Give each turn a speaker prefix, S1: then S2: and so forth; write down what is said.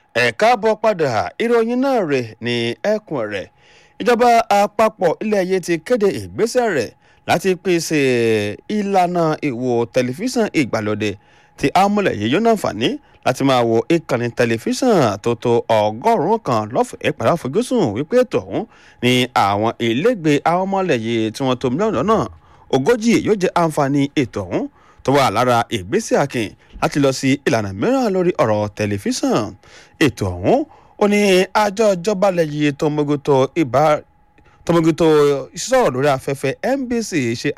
S1: ẹ káàbọ̀ padà ìròyìn náà rè ní ẹkùn rẹ̀ ìjọba àpapọ̀ ilẹ̀ yìí ti kéde ìgbésẹ̀ rẹ̀ láti pèsè ìlànà ìwò tẹlifíṣàn ìgbàlódé tí amúlẹ̀ yìí yóò náǹfààní láti máa wo ìkànnì tẹlifíṣàn tó tó ọgọ́rùn-ún kan lọ́fẹ̀ẹ́ pẹ̀lú àfojúsùn wípé ètò ọ̀hún ni àwọn ilégbèé àwọn ọmọlẹ̀ yìí tí wọ́n tó mílíọ̀nù lọ́nà ogójì yóò jẹ́ àǹfààní ètò ọ̀hún tó wà lára ìgbésẹ̀ akin láti lọ sí ìlànà mìíràn lórí ọ̀rọ̀ tẹlifíṣàn ètò ọ̀hún ó ní àjọ ìjọba lẹ́yìn tó mójútó ìbá tó mójútó ìsọ̀rọ̀ lórí afẹ́fẹ́ NBC ṣe